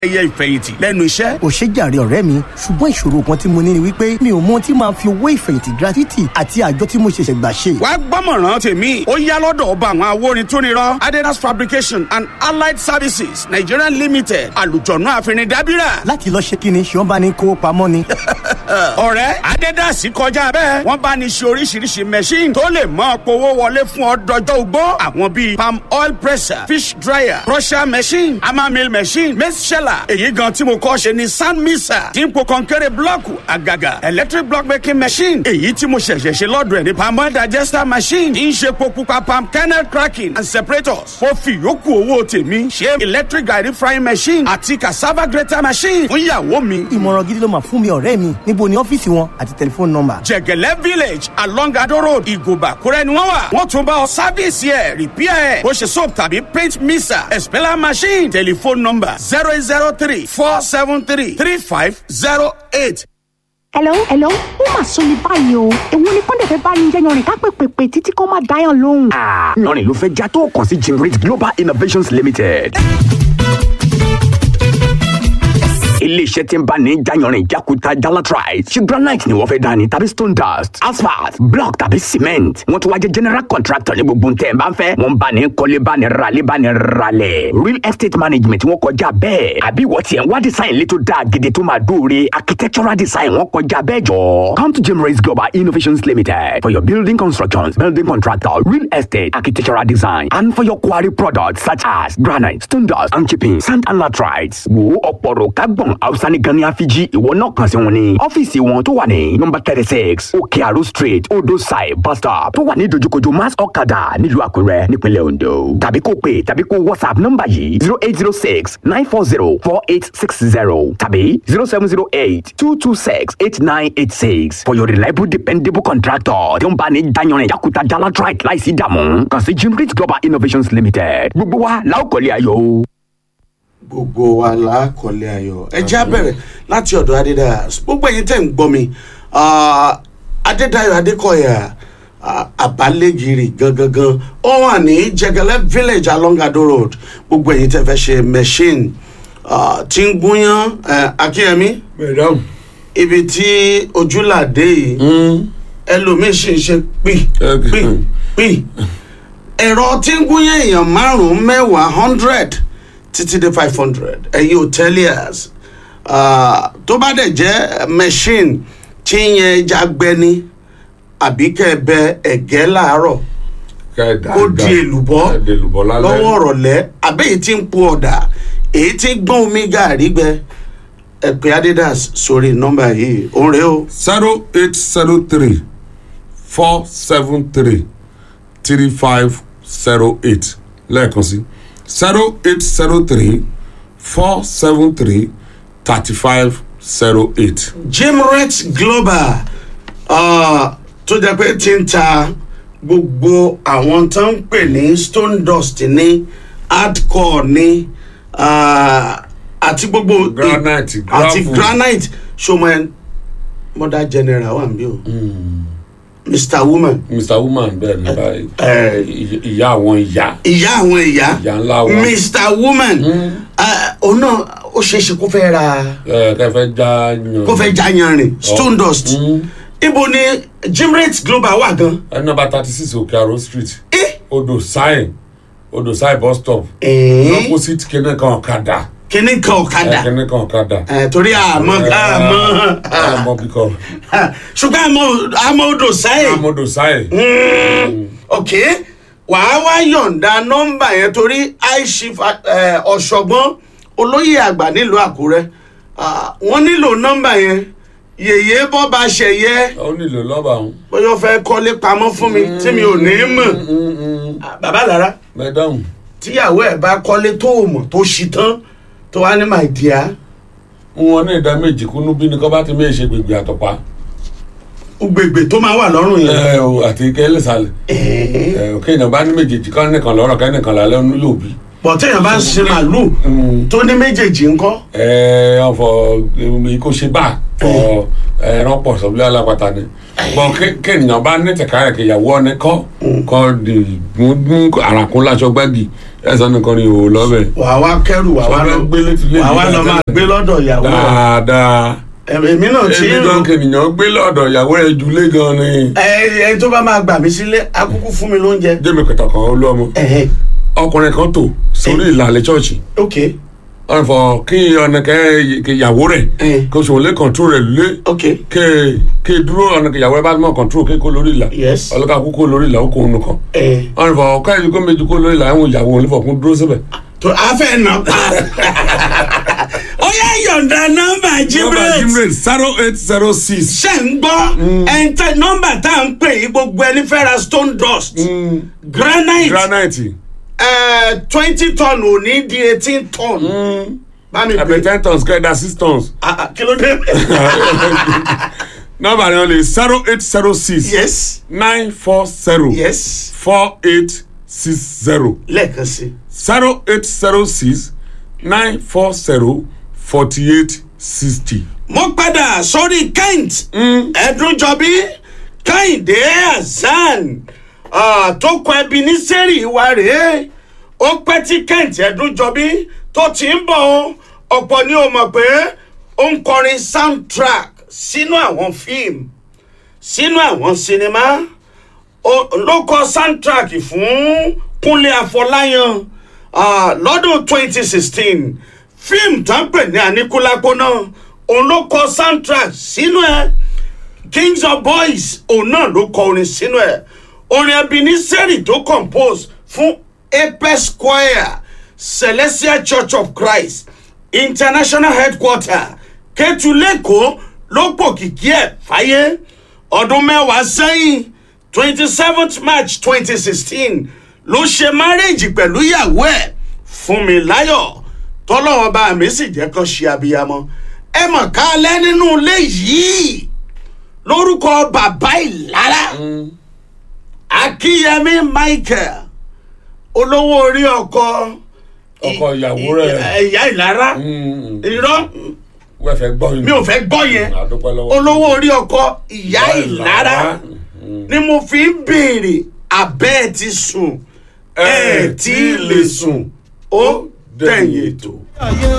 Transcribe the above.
ẹyẹ ìfẹ̀yìntì lẹ́nu iṣẹ́. ò ṣe jàre ọ̀rẹ́ mi ṣùgbọ́n ìṣòro kan tí mo ní ni wípé mi ò mọ tí máa fi owó ìfẹ̀yìntì gratuity àti àjọ tí mo ṣẹ̀ṣẹ̀ gbà ṣe. wàá gbọ́mọ̀ràn tèmi ó yá lọ́dọ̀ ọba àwọn awórin tó nírọ́ adidas fabrication and allied services nigeria limited àlùjọ̀nù àfẹnidàbíra. láti lọ ṣe kíni ṣé wọn bá ní kó pamọ́ ni. ọ̀rẹ́ adidas kọjá bẹ́ẹ̀ wọ́n bá ní ṣe oríṣiríṣi machine tó lè mọ́ powó wọlé fún ọ dọjọ́ ugbó àwọn bíi palm oil presser fish dryer crusher machine hammer mill machine maize sheller èyí gan tí mo kọ́ ṣe ni sand mixer tí ń po kọ́ńkẹ́rẹ́ blọ́ọ̀kù àgàgà electric block making machine èyí tí mo ṣẹ̀ṣẹ̀ ṣe lọ́dọ̀ ẹ̀ ní palm oil digester machine tí ń ṣe po pupa palm kernel cracking and separators mo fi yòókù owó tèmi ṣe electric garri frying machine àti cassava grater machine fún ìyàwó mi. ìmọ̀ràn gidi ló máa fún mi ọ̀rẹ́ mi níbo ni ọ́fíìsì wọn àti tẹlifóònù nọ́mbà. jẹgẹlẹ village along ado road ìgòbà kúrẹ́ ni wọ́n wà wọ́n tún bá ọ sáfíìsì ẹ̀ rìpíà ẹ̀ bó ṣe soap tàbí paint mixer expeller machine telephone number zero eight zero three four seven three three five zero eight. hello hello ó mà sọ ní báyìí o èwo ni kọ́ńdẹ̀ fẹ́ bá ní jẹ́yàn rìn ká pèpèpè títí kó má dáyàn lóhùn. lọ́rìn ló fẹ́ já tó kàn sí Jimrit Global Innovations Limited. iléeṣẹ́ tí ń bá ní jayanrin jakuta jalatrite ṣe granite ni wọ́n fẹ́ dání tàbí stone dust asphalt block tàbí cement wọ́n tún wá jẹ́ general contractor ní gbogbo ntẹ̀ bá ń fẹ́ wọ́n bá ní kọ́lé bá ní ralé bá ní ralẹ̀ real estate management wọ́n kọjá bẹ́ẹ̀ àbí wọ́n tiẹ̀ ń wá design létò dáa gidi tó máa dóore architectural design wọ́n kọjá bẹ́ẹ̀ jọ. come to Jimrace Global Innovations Limited for your building constructions building contractor real estate architectural design and for your quarry products such as granite stone dust and chipping sand and latrites wo ọ̀pọ̀rọ̀ kágbọ̀n hausa ní gan ní àfijì ìwọ náà kàn sí wọn ní ọ́fíìsì wọn tó wà ní nọ́mbà thirty six òkè àrò street odò side bus stop tó wà ní dojúkojú mass ọ̀kadà nílùú àkúrẹ́ nípínlẹ̀ ondo tàbí kó pè tàbí kó whatsapp nọ́mbà yìí zero eight zero six nine four zero four eight six zero tàbí zero seven zero eight two two six eight nine eight six for your reliable dependable contractor tí ó ń bá ní dayanrin yakuta jalatrite láìsí dààmú kàn sí jimrit global innovations limited gbogbo wa la ó kọ́lé ayọ̀ o gbogbo wa la kọ́lé ayọ̀ ẹ jẹ́ á bẹ̀rẹ̀ láti ọ̀dọ̀ adédáyà gbogbo ẹ̀yin tẹ̀ ń gbọ́ mi adédáyọ̀ adékọ̀yà àbálẹ́gìrì gangan ó wà ní jẹgẹlẹ village along ado road gbogbo ẹ̀yin tẹ̀ fẹ́ ṣe machine tí ń gúnyán akínyẹmí ibi tí ojúlàdé yìí ẹlòmíín sì ń ṣe pì pì pì ẹ̀rọ tí ń gúnyán èèyàn márùn-ún mẹ́wàá hundred títí dé five hundred ẹ̀yin hoteliers tó bá dẹ̀ jẹ́ machine tí ń yẹn ẹja gbẹni àbí kẹbẹ ẹ̀gẹ́ láàárọ̀ kó di èlùbọ́ lọ́wọ́ ọ̀rọ̀lẹ́ àbẹ́yìí tí ń po ọ̀dà èyí tí ń gbọ́n omi gàrí gbẹ ẹ̀pẹ́ adidas sórí nọ́mbà yìí òun rèé o. zero eight zero three four seven three three five zero eight lẹ́ẹ̀kan sí zero eight zero three four seven three thirty five zero eight. Jimret Global uh, tó jẹ́ pé ti ń ta gbogbo àwọn tó ń pè ní stone dust ní hardcore ní uh, àti gbogbo Granite, àti gravel. granite showman mother general wà níbí o Mr Woman mr woman bẹ́ẹ̀ ní báyìí eh, Ìy- ìyá àwọn ìyá ìyá àwọn ìyá ìyá ńlá wọn Mr Woman uh, òun náà ó ṣeé ṣe kó fẹ́ ra ẹ kẹfẹ já yan kó fẹ́ já yanrìn stone dust ibo ni Jimret Global wà gan. ẹ nọ́mbà thirty six òkè àrò street Eh? odò sign odò sign bus stop Eh? opposite kene kan ọ̀kadà kíní kan ọ̀kadà kene kan ọ̀kadà Eh, torí àmọ́ àmọ́ àmọ́ bíkọ́ ṣùgbọ́n àmọ́ àmọ́ odò sáyè àmọ́dò sign ok wàá wá yọ̀ǹda nọ́mbà yẹn torí aishif ọ̀ṣọ́gbọ́n olóyè àgbà nílùú àkúrẹ́ Ah, wọ́n nílò nọ́mbà yẹn yèyé bọ́ba ṣẹ̀yẹ ó nílò lọ́ba òun bóyá ó fẹ́ kọ́lé pamọ́ fún mi tí mi ò ní í mọ̀ Ah, bàbá lára mẹ́dáhùn tíyàwó ẹ̀ bá kọ́lé tó o mọ̀ tó ṣi tán tó wá ní my dear wọn ní ìdá méjì kúnú bí ní kọ́ bá ti méjì ṣe gbègbè àtọ̀pá gbègbè tó máa wà lọ́rùn yẹn. ẹ o àti kẹ́lẹ́sàlẹ̀ ẹ òkè èèyàn bá ní méjèèjì kọ́ nìkan lọ́rọ̀ kẹ́ nìkan lálẹ́ ọ̀nù yóò bí bọ̀ téèyàn bá ń ṣe màálù tó ní méjèèjì ńkọ́ ẹ ọ̀fọ̀ èyí kò ṣe bá fọ ẹran pọ̀ sọ́bílẹ̀ alápàtà ni bọ́n kéèyàn bá ní tẹ̀ka rẹ̀ kéyàwó ọ̀nẹ́ kọ́ kọ́ di mú àràkún láṣọ gbági ẹ̀sán nìkan ni òun lọ́bẹ̀ wàá wá kẹrù wàá wá Sọ lọ fẹ́ gbé létí létí wàá wá lọ máa gbé lọ́dọ̀ ìyàwó rẹ̀. dáadáa èmi náà tí èmi gan kéèyàn gbé lọ́dọ̀ ìyàwó rẹ̀ jùlé gan ni ẹ ẹni tó bá máa gbà mí sílé akúkú fún mi lóúnjẹ. jẹ́mi kẹta kan olú ọmọ ẹhẹ ọkùnrin kan tò sórí ìlàlẹ̀ chọ́ọ̀chì ok ọ̀rẹ́ fọ kí ọ̀nàkẹ́ ìyàwó rẹ̀ Eh. kó sòwò lé kọ̀ǹtúrò rẹ̀ lé ok ké ké dúró ọ̀nàkẹ́ ìyàwó rẹ̀ bá mọ̀ kọ̀ǹtúrò ké kó lórí ìlà Yes. ọlọ́kà kó kó lórí ìlà ó kó òun nìkan ẹ ọ̀rẹ́ fọ ká ìlú kó méjì kó lórí ìlà àwọn ìyàwó òun lè fọ kún dúró síbẹ̀. tó a fẹ́ nà pa. ó yẹ yọ̀ǹda nọ́mbà nọ́mbà jibril jimre zero eight zero six ṣe ń gbọ́ ẹ̀ńtẹ́ nọ́mbà tá à ń pè yí gbogbo ẹni fẹ́ ra stone dust granite granite twenty ton ò ní di eighteen ton bá mi àbẹ̀ pè ten tons kẹ́ẹ̀dá six tons Ah, ah, kí ló dé. nọ́mbà rẹ̀ lè zero eight zero six yes nine four zero yes four eight six zero. lẹ́ẹ̀kan sí zero eight zero six nine four zero forty eight sixty. mo padà sórí kent ẹdúnjọbí kẹ́hìndé hasan ah, tó kọ ẹbí ní sẹ́rì wa rèé ó pẹ́ tí kent ẹdúnjọbí tó ti ń bọ̀ ọ́ ọ̀pọ̀ ni ó mọ̀ pé ó ń kọrin soundtrack sínú àwọn fíìmù sínú àwọn sinimá ó- ló kọ soundtrack fún kúnlé afọláyan ah, lọ́dún 2016 fíìmù tó ń pè ní àníkúlápó náà òun ló kọ soundtrack sínú ẹ̀ kings of boys òun náà ló kọ orin sínú ẹ̀ orin ebeneseri tó compose fún apex choir celestial church of christ international headquarter kẹtùlẹ́kọ̀ọ́ ló pòkìkí ẹ̀ fáyé ọdún mẹ́wàá sẹ́yìn twenty seventh march twenty sixteen ló ṣe márèèjì pẹ̀lú ìyàwó ẹ̀ Fúnmiláyọ̀ tọ́lọ́wọ́n bá mi sì jẹ́ kán ṣe abiyamọ ẹ mọ̀ ká lẹ́ nínú ilé yìí lórúkọ bàbá ìlara akíyẹmí michael olówó orí ọkọ ọkọ ìyàwó rẹ̀ ẹ̀yà ìlara irọ́ wẹ́ẹ́ fẹ́ gbọ́ yín. mi ò fẹ́ gbọ́ yẹn àdúpẹ́ lọ́wọ́. olówó orí ọkọ ìyá ìlara ni mo fi ń béèrè abẹ́ ẹ̀ ti sùn ẹ̀ tí ì lè sùn ó dẹ̀yìn ètò.